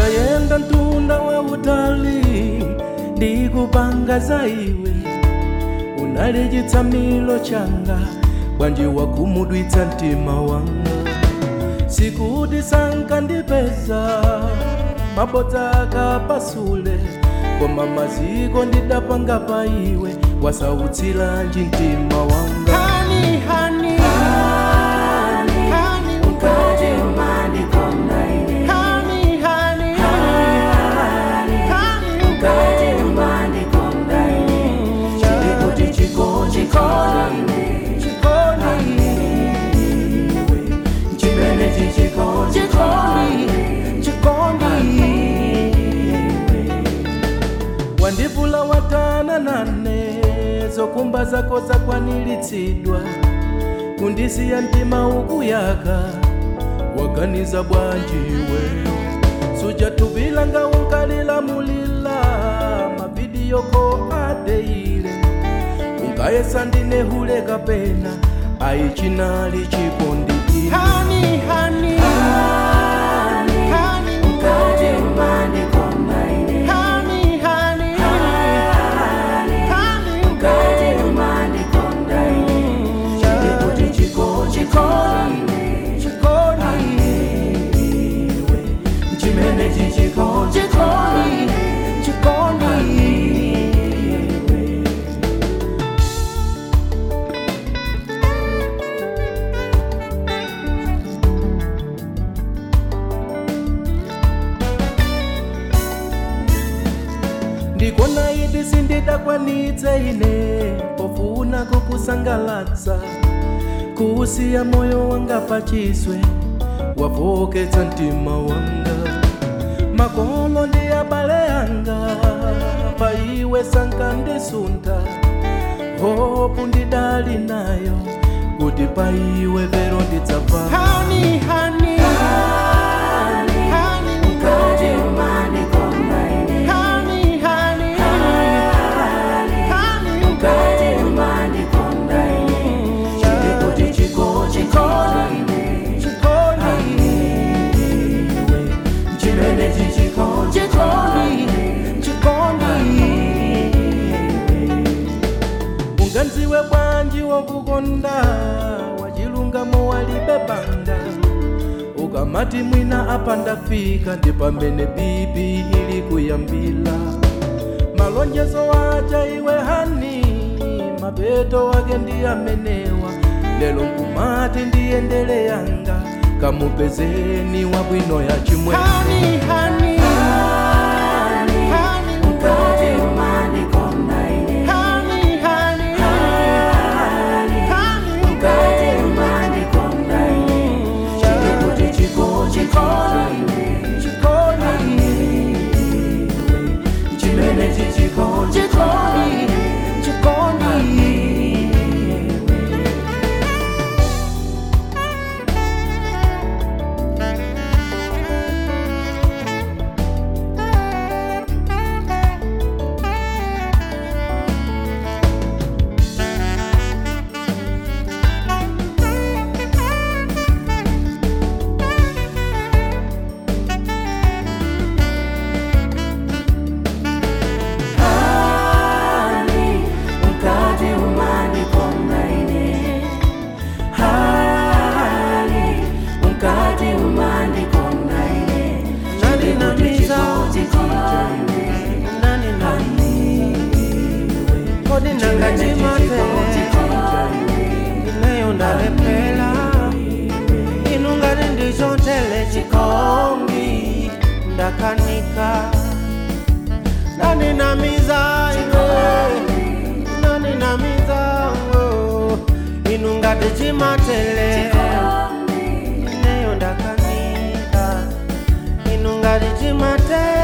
ndayenda mtunda wa utali ndikupanga za iwe unali chitsamilo changa bwanji wakumudwitsa mtima wanga sikuti sankandipeza mabodza akapasule koma maziko ndidapanga pa iwe wasautsilanji mtima wanga Honey, honey, honey, Ukati umanikonda ine honey, honey, honey, Ukati umanikonda ine Chilikuti chiko chikona ine chikoni, Chimene chichiko chikona chikoni, chikoni. wandivula watana nane zokumba zako zakwanilitsidwa kundisiya mtima ukuyaka waganiza bwanjiwe sujatuvila nga unkalilamulila mavidiyoko adeile unkayesa ndinehule kapena aichinali chikondi ine Honey, honey, honey, Ukati umanikonda ine honey, honey, honey, Ukati umanikonda ine Chilikuti chiko chikona ine chikoni, Chimene chichiko chikona chikoni, chikoni. ndikona idi sindidakwanitse ine pofuna kukusangalatsa kuusiya moyo wanga pachiswe wavoketsa mtima wanga makolo ndi abale yanga pa iwe sankandisunta hopu ndidali nayo kuti pa iwe vero ndidzafa Honey, honey, honey, Ukati umanikonda ine honey, honey, honey, Ukati umanikonda ine Chilikuti chiko chikona ine chikoni, Chimene chichiko chikona chikoni, chikoni. unganziwe bwanji wokukonda wachilungamo walibe banda ukamati mwina apa ndafika ndi pamene bibi ili kuyambila malonjezo wacha iwe hani mapeto wake ndi amenewa lero nkumati ndiyendele yanga kamupezeni wabwino ya chimwe Honey, honey, honey, Ukati umanikonda ine honey, honey, honey, Ukati umanikonda ine Chilikuti chiko chikona ine chikoni, Chimene chichiko chikona chikoni, chikoni. Hani, ukati umanikonda ine Hani, ukati umanikonda ine Nani namiza, chikona ine nani nani, kodi nangachimatele, ineyo ndalepela, inungani ndichotele chikongi, ndakanika, nani namiza iwe, nani namiza oh, inungati chimatele, ineyo ndakanika, inungati chimatele.